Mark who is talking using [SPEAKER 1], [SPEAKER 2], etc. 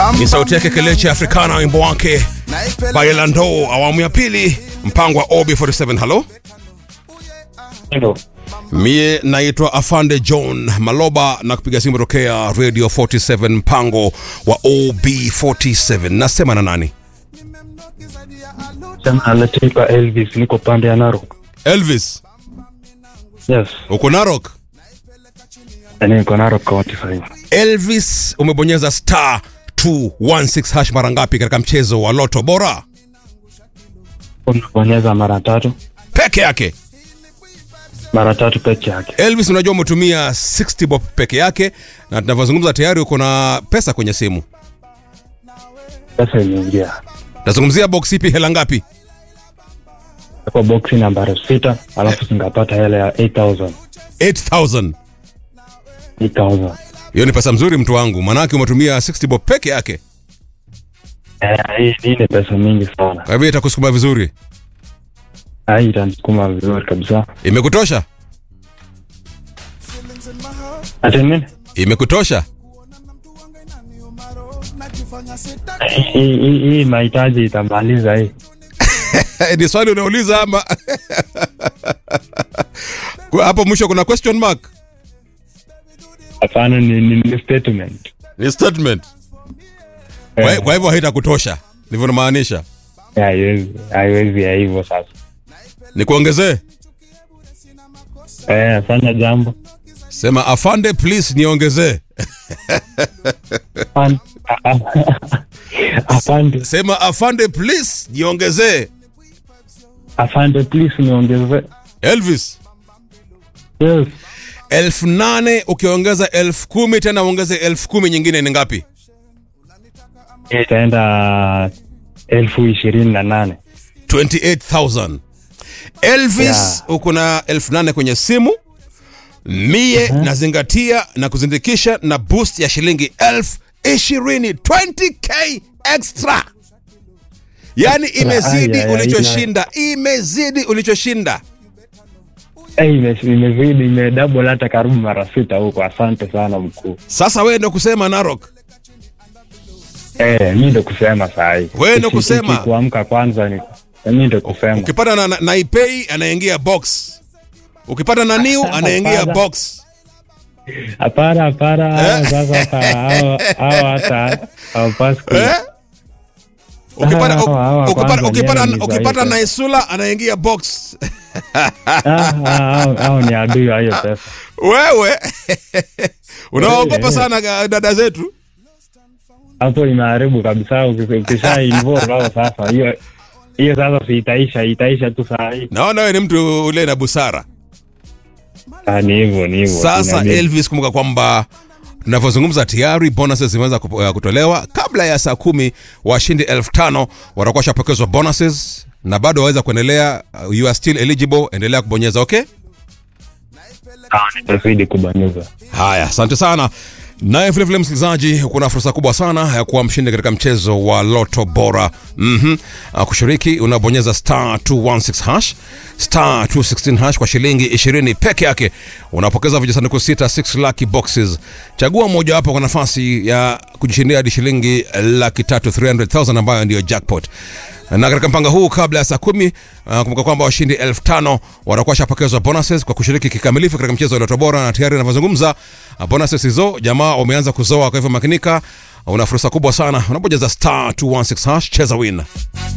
[SPEAKER 1] ni sauti yake Kelechi Africana, wimbo wake Bailando, awamu ya pili, mpango wa OB47. Halo,
[SPEAKER 2] Hello.
[SPEAKER 1] mie naitwa Afande John Maloba na kupiga simu tokea Radio 47, mpango wa OB47. Nasema na nani?
[SPEAKER 2] Sema anaitwa Elvis, niko pande ya Narok.
[SPEAKER 1] Elvis,
[SPEAKER 2] Yes,
[SPEAKER 1] uko Narok?
[SPEAKER 2] na niko Narok County sasa hivi.
[SPEAKER 1] Elvis, umebonyeza star 216 hash mara ngapi katika mchezo wa Loto Bora?
[SPEAKER 2] Unabonyeza mara tatu,
[SPEAKER 1] Peke yake.
[SPEAKER 2] mara tatu peke yake.
[SPEAKER 1] Elvis, unajua umetumia 60 bob peke yake, na tunavyozungumza tayari uko na pesa kwenye simu.
[SPEAKER 2] Pesa imeingia
[SPEAKER 1] Nazungumzia box ipi, hela ngapi?
[SPEAKER 2] kwa boksi nambari sita, alafu singapata hela ya 8000
[SPEAKER 1] 8000.
[SPEAKER 2] 8000.
[SPEAKER 1] Hiyo ni pesa mzuri mtu wangu, manake umetumia 60 bob peke yake,
[SPEAKER 2] Eh, hii hii ni pesa mingi sana.
[SPEAKER 1] kwa hivyo itakusukuma vizuri.
[SPEAKER 2] Ah, Hii itanisukuma vizuri kabisa.
[SPEAKER 1] Imekutosha?
[SPEAKER 2] Ati nini?
[SPEAKER 1] Imekutosha?
[SPEAKER 2] Hii hii hii mahitaji itamaliza hii.
[SPEAKER 1] ni swali unauliza ama Kwa hapo mwisho kuna question mark?
[SPEAKER 2] Hapana, ni, ni, ni statement.
[SPEAKER 1] Ni statement. Kwa, kwa hivyo haitakutosha, ndivyo namaanisha.
[SPEAKER 2] Eh, Haiwezi haiwezi ya hivyo sasa.
[SPEAKER 1] Nikuongezee,
[SPEAKER 2] Eh, fanya jambo.
[SPEAKER 1] sema afande please, niongezee.
[SPEAKER 2] Afan- a- a- Afande,
[SPEAKER 1] Sema afande please, niongezee.
[SPEAKER 2] afande please niongeze.
[SPEAKER 1] Elvis,
[SPEAKER 2] Yes.
[SPEAKER 1] elfu nane ukiongeza elfu kumi tena uongeze elfu kumi nyingine ni ngapi?
[SPEAKER 2] itaenda elfu ishirini na nane
[SPEAKER 1] 28000 Elvis
[SPEAKER 2] Yeah.
[SPEAKER 1] uko na elfu nane kwenye simu mie nazingatia na kuzindikisha na boost ya shilingi elfu ishirini 20k extra yaani imezidi
[SPEAKER 2] Ay, ay, ay,
[SPEAKER 1] ulichoshinda imezidi ulichoshinda
[SPEAKER 2] Eh, ime- imezidi imedouble hata karibu mara sita huko. Asante sana mkuu.
[SPEAKER 1] sasa wewe ndo kusema narok
[SPEAKER 2] Eh, mi ndo kusema saa hii.
[SPEAKER 1] Wewe ndo
[SPEAKER 2] Iki-
[SPEAKER 1] kusema.
[SPEAKER 2] iki kuamka kwanza ni mi ndo kusema.
[SPEAKER 1] ukipata na, na, na ipei anaingia box ukipata na new anaingia
[SPEAKER 2] Hapana.
[SPEAKER 1] box
[SPEAKER 2] Hapana, hapana. hao Sasa hata hao hao hata hawapasi ku-
[SPEAKER 1] eh? ukipata,
[SPEAKER 2] Hawa- hawa
[SPEAKER 1] ukipata,
[SPEAKER 2] kwanza
[SPEAKER 1] ukipata,
[SPEAKER 2] ni
[SPEAKER 1] ukipata
[SPEAKER 2] dhaifu.
[SPEAKER 1] na isula anaingia box
[SPEAKER 2] Ah, ah, hao- hao ni adui wa hiyo pesa.
[SPEAKER 1] wewe unaogopa
[SPEAKER 2] Eh,
[SPEAKER 1] sana ga- dada zetu
[SPEAKER 2] Hapo imeharibu kabisa. uki- Ukisha involve hao sasa, hiyo hiyo sasa si itaisha, itaisha tu saa hii.
[SPEAKER 1] naona wewe ni mtu ule na busara
[SPEAKER 2] Ah, ni hivyo ni hivyo.
[SPEAKER 1] sasa
[SPEAKER 2] Tunaambia-
[SPEAKER 1] elvis kumbuka kwamba tunavyozungumza tayari bonuses zimeweza kup- eh, kutolewa kabla ya saa kumi washindi elfu tano watakuwa washapokezwa bonuses na bado waweza kuendelea uh, you are still eligible endelea kubonyeza okay
[SPEAKER 2] Ah, nitazidi kubonyeza.
[SPEAKER 1] haya asante sana naye vilevile msikilizaji kuna fursa kubwa sana ya kuwa mshindi katika mchezo wa loto bora mm-hmm. kushiriki unabonyeza star 216 hash star 216 hash kwa shilingi 20 peke yake unapokeza vijisanduku sita 6 lucky boxes chagua mojawapo kwa nafasi ya kujishindia hadi shilingi laki tatu 300000 ambayo ndiyo jackpot na katika mpango huu kabla ya saa kumi uh, kumbuka kwamba washindi elfu tano watakuwa shapokezwa bonuses kwa kushiriki kikamilifu katika mchezo wa Loto Bora, na tayari inavyozungumza uh, bonuses hizo jamaa wameanza kuzoa. Kwa hivyo makinika, una fursa kubwa sana unapojeza star 216 hash, cheza win.